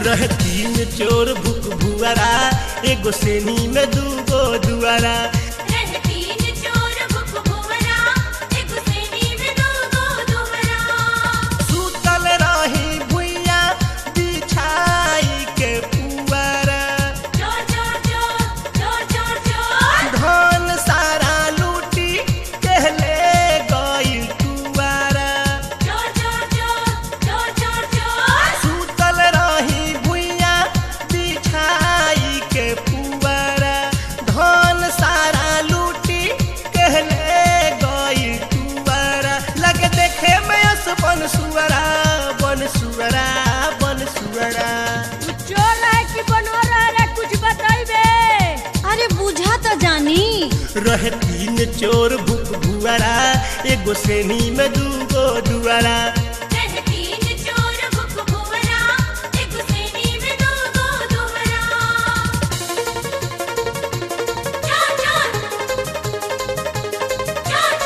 रहे तीन चोर भूख भुआरा एगो सेनी में दूगो दुआरा रहे तीन चोर भूख भुवरा एक सेनी में दूगो दुवरा सुतल रही भुइया बिछाई के पुआरा चोर चोर चोर चोर चोर चोर धन सारा लूटी कहले गई टुआरा चोर चोर चोर चोर चोर चोर सुतल रही भुइया बिछाई के पुआरा धन सारा लूटी कहले गई टुआरा लगे देखे में अस बन सुअरा बन सुअरा बन सुअरा चोर है कि बनोर है कुछ बताइबे अरे बुझा तो जानी रहे तीन चोर भूख भुआरा एगो सेनी में दूगो दुआरा रहे तीन चोर भूख भुवरा एक सेनी में दूगो दुवरा चोर चोर चोर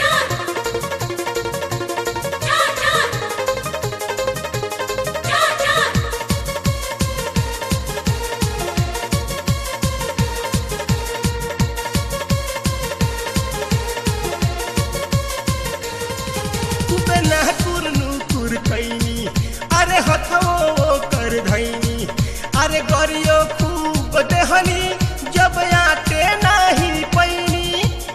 चोर चोर चोर तुबे ना कुरनु कुर कैनी अरे हथवो कर धैनी अरे गरियो खूब देहनी जब आटे नाही पैनी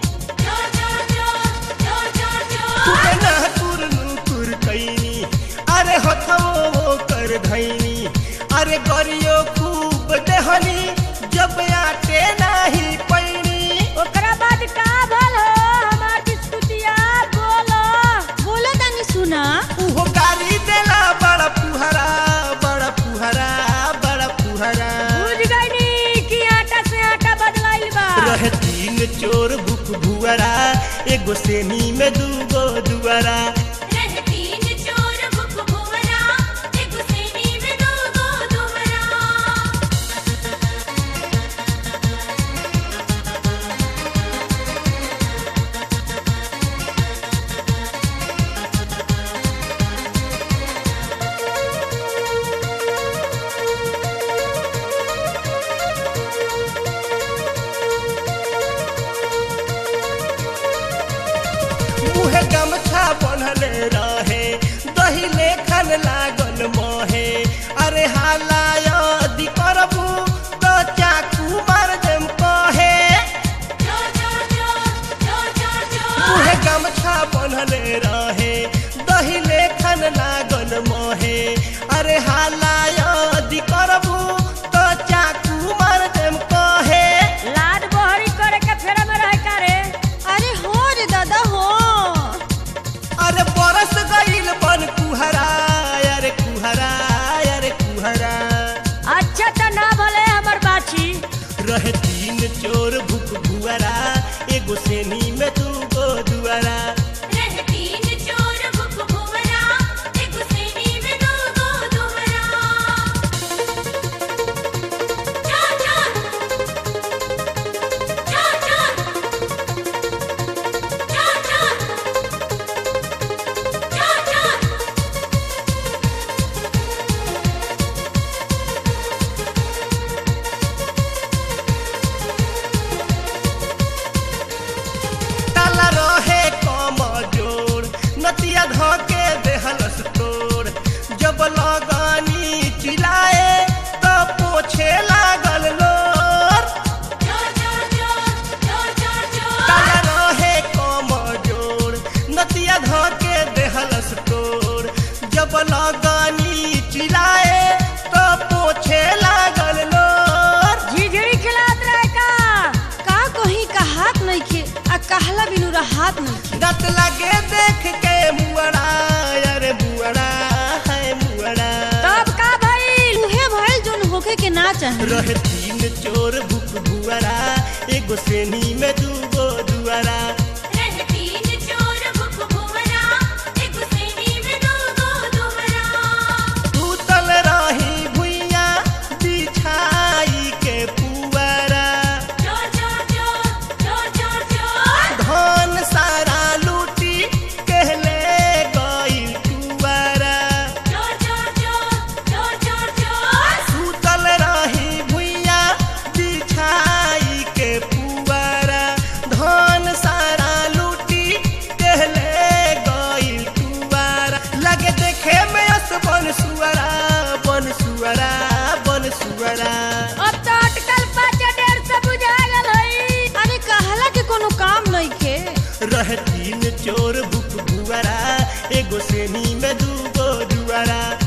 तुबे ना कुरनु कुर कैनी अरे हथवो कर धैनी अरे गरियो खूब देहनी जब आटे नाही पैनी ओकरा बाद का भल हो हमार बिस्कुटिया बोलो बोलो तानी सुना उहो गाली देला बड़ा पुहरा बड़ा पुहरा बड़ा पुहरा बुझ गईनी कि आटा से आटा बदलाइल बा रहे तीन चोर भूख भुआरा एगो सेनी में दूगो दुआरा रहे तीन चोर भूख भुवरा एक सेनी में दूगो दुवरा मुहे गमछा बनले रहे दही लेखन लागल महे अरे हाला यदि करबू तो चाकू मार देम कहे मुहे गमछा बनले रहे दही लेखन लागल महे अरे हाला यदि करबू तो चाकू मार देम कहे लाड बहरी करे के फेरा में रह का रे अरे हो रे दादा हो अरे बरस गईल बन कुहरा अरे कुहरा अरे कुहरा अच्छा त ना भले हमर बाछी रहे तीन चोर भूख भुआरा एगो सेनी में दूगो दुआरा रहे तीन चोर भूख भुवरा एक सेनी में दूगो दुवरा चोर चोर चोर चोर चोर चोर चोर ताला रहे कम जोड़ नतिया धके देहलस तोड़ जब लगानी चिल्लाए तो पोछे लागल लोर ताला रहे कम जोड़ नतिया धके देहलस तोड़ जब लगानी चिल्लाए तो पोछे लागल लोर झिझड़ी खिलात रहे का का कहीं का हाथ नहीं खे आ कहला बिनु हाथ नहीं खे दत लगे देख के मुअरा अरे बुअरा है मुअरा तब का भइल उहे भइल जोन होखे के ना चाहे रहे तीन चोर भूख भुआरा एगो सेनी में दूगो दुआरा रहे तीन चोर भूख भुवरा एक सेनी में दूगो दुवरा तूतल रही भुइया बिछाई के पुआरा चोर चोर चोर चोर चोर चोर धन सारा लूटी कहले तीन चोर भूख भुआरा एगो सेनी में दूगो जुआरा